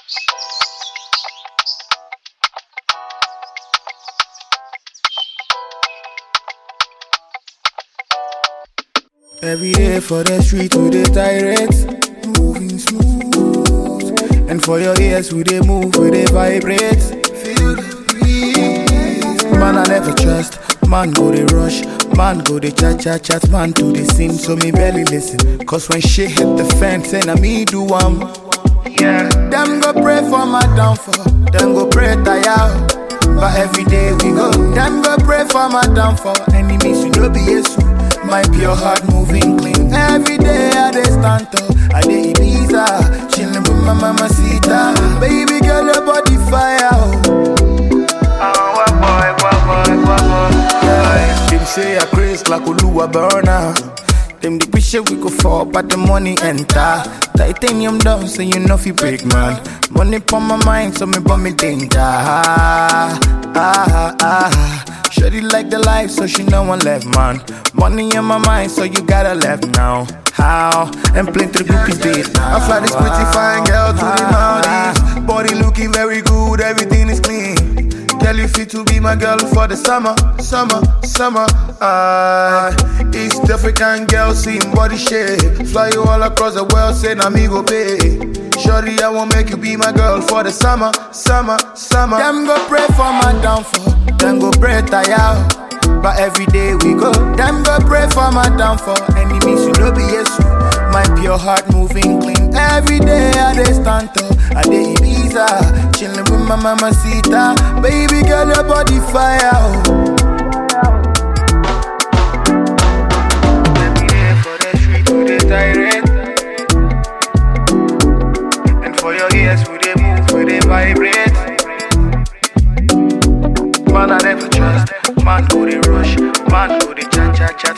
Every day for the street we dey tirade, moving smooth. And for your ears we dey move, we dey vibrate. Feel the breeze. Man I never trust, man go dey rush, man go dey chat chat chat, man to the scene, so me barely listen. Cause when shit hit the fan, say na me do am. Yeah. Them go pray for my downfall, them go pray tire. But every day we go, them go pray for my downfall. Enemies you know be Jesus. My pure heart moving clean. Every day I dey stand up, I dey Ibiza, chillin' with my mama Sita. Baby girl, your body fire. Oh. Yeah. Them say I craze like Oluwa burner. Them the wish we go fall, but the money enter. Titanium down, so you know fi break man. Money pon my mind, so me bum me danger. Ah, ah, ah. Shorty like the life, so she know one left man. Money in my mind, so you gotta left now. How? And plenty the groupies beat now. I fly this pretty fine girl to the Maldives. Body looking very good, everything is clean. Girl, you fit to be my girl for the summer, summer, summer. Ah, East African girl, seeing body shape. Fly you all across the world, say na me go pay. Shorty, I won't make you be my girl for the summer, summer, summer. Them go pray for my downfall, them go pray tire. But every day we go, them go pray for my downfall. Enemies you know be Jesus. My pure heart moving clean. Every day I dey stand up, I dey Ibiza, chillin' with my mama Sita. Baby girl, your body fire. Oh. Every day for the street we dey tirade. And for your ears we dey move, we dey vibrate. Man I never trust, man go dey rush, man go dey cha cha cha.